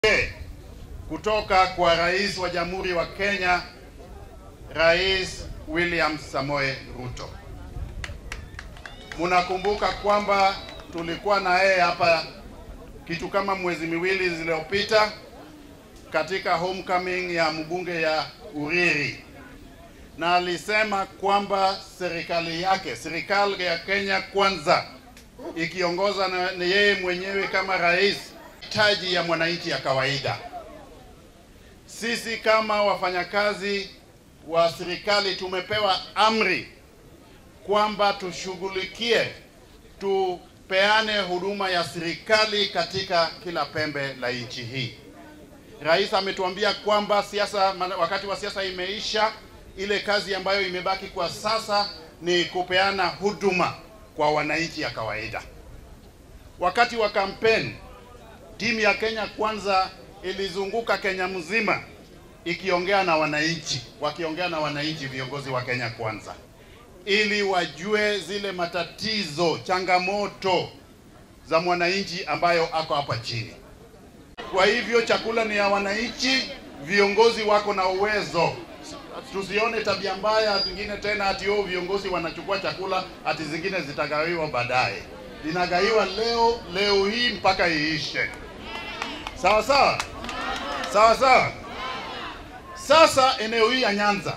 kutoka kwa rais wa Jamhuri wa Kenya, Rais William Samoei Ruto. Munakumbuka kwamba tulikuwa na yeye hapa kitu kama mwezi miwili zilizopita katika homecoming ya mbunge ya Uriri, na alisema kwamba serikali yake, serikali ya Kenya Kwanza, ikiongoza na na yeye mwenyewe kama rais, hitaji ya mwananchi ya kawaida. Sisi kama wafanyakazi wa serikali tumepewa amri kwamba tushughulikie, tupeane huduma ya serikali katika kila pembe la nchi hii. Rais ametuambia kwamba siasa, wakati wa siasa imeisha. Ile kazi ambayo imebaki kwa sasa ni kupeana huduma kwa wananchi ya kawaida. Wakati wa kampeni, timu ya Kenya Kwanza ilizunguka Kenya mzima ikiongea na wananchi, wakiongea na wananchi, viongozi wa Kenya Kwanza, ili wajue zile matatizo, changamoto za mwananchi ambayo ako hapa chini. Kwa hivyo chakula ni ya wananchi, viongozi wako na uwezo. Tusione tabia mbaya zingine tena, ati oh, viongozi wanachukua chakula, ati zingine zitagawiwa baadaye. Linagawiwa leo leo hii mpaka iishe. Sawa sawa, sawa sawa. Sasa eneo hii ya Nyanza,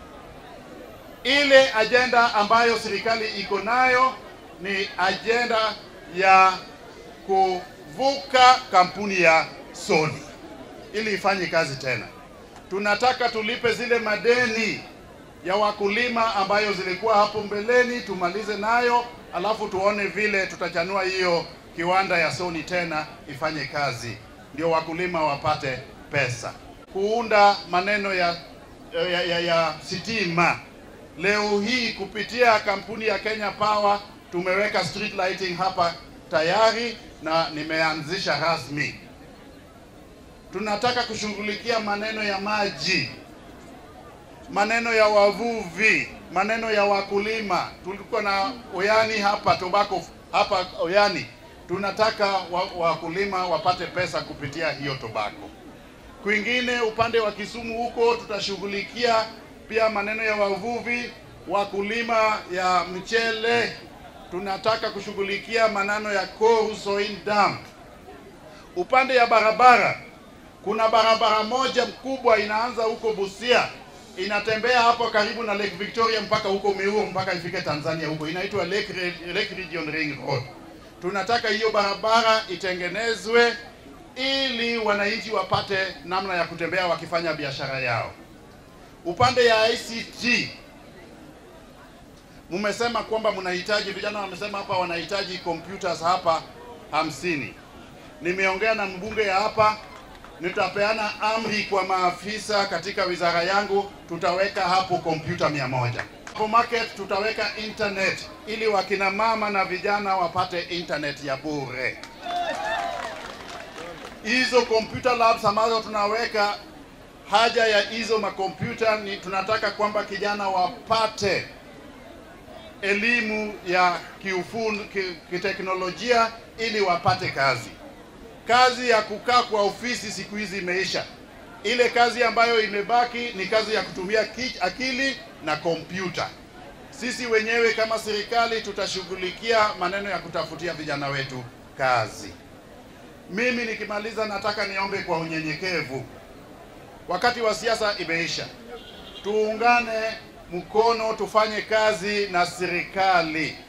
ile ajenda ambayo serikali iko nayo ni ajenda ya kuvuka kampuni ya Sony ili ifanye kazi tena. Tunataka tulipe zile madeni ya wakulima ambayo zilikuwa hapo mbeleni, tumalize nayo, alafu tuone vile tutachanua hiyo kiwanda ya Sony tena ifanye kazi, ndio wakulima wapate pesa. Kuunda maneno ya, ya, ya, ya sitima leo hii kupitia kampuni ya Kenya Power tumeweka street lighting hapa tayari na nimeanzisha rasmi. Tunataka kushughulikia maneno ya maji, maneno ya wavuvi, maneno ya wakulima. Tulikuwa na Oyani hapa tobacco hapa Oyani, tunataka wakulima wapate pesa kupitia hiyo tobacco. Kwingine upande wa Kisumu huko tutashughulikia pia maneno ya wavuvi, wakulima ya mchele. Tunataka kushughulikia maneno ya Koru Soin Dam. Upande ya barabara, kuna barabara moja mkubwa inaanza huko Busia inatembea hapo karibu na Lake Victoria mpaka huko Meru mpaka ifike Tanzania huko, inaitwa Lake, Lake Region Ring Road. Tunataka hiyo barabara itengenezwe ili wananchi wapate namna ya kutembea wakifanya biashara yao. Upande ya ICT mumesema kwamba mnahitaji, vijana wamesema hapa wanahitaji computers hapa hamsini. Nimeongea na mbunge ya hapa, nitapeana amri kwa maafisa katika wizara yangu, tutaweka hapo kompyuta mia moja. Hapo market tutaweka internet ili wakina mama na vijana wapate internet ya bure. Hizo computer labs ambazo tunaweka haja ya hizo makompyuta ni tunataka kwamba kijana wapate elimu ya kiufundi kiteknolojia ili wapate kazi. Kazi ya kukaa kwa ofisi siku hizi imeisha. Ile kazi ambayo imebaki ni kazi ya kutumia akili na kompyuta. Sisi wenyewe kama serikali tutashughulikia maneno ya kutafutia vijana wetu kazi. Mimi nikimaliza, nataka niombe kwa unyenyekevu Wakati wa siasa imeisha, tuungane mkono, tufanye kazi na serikali.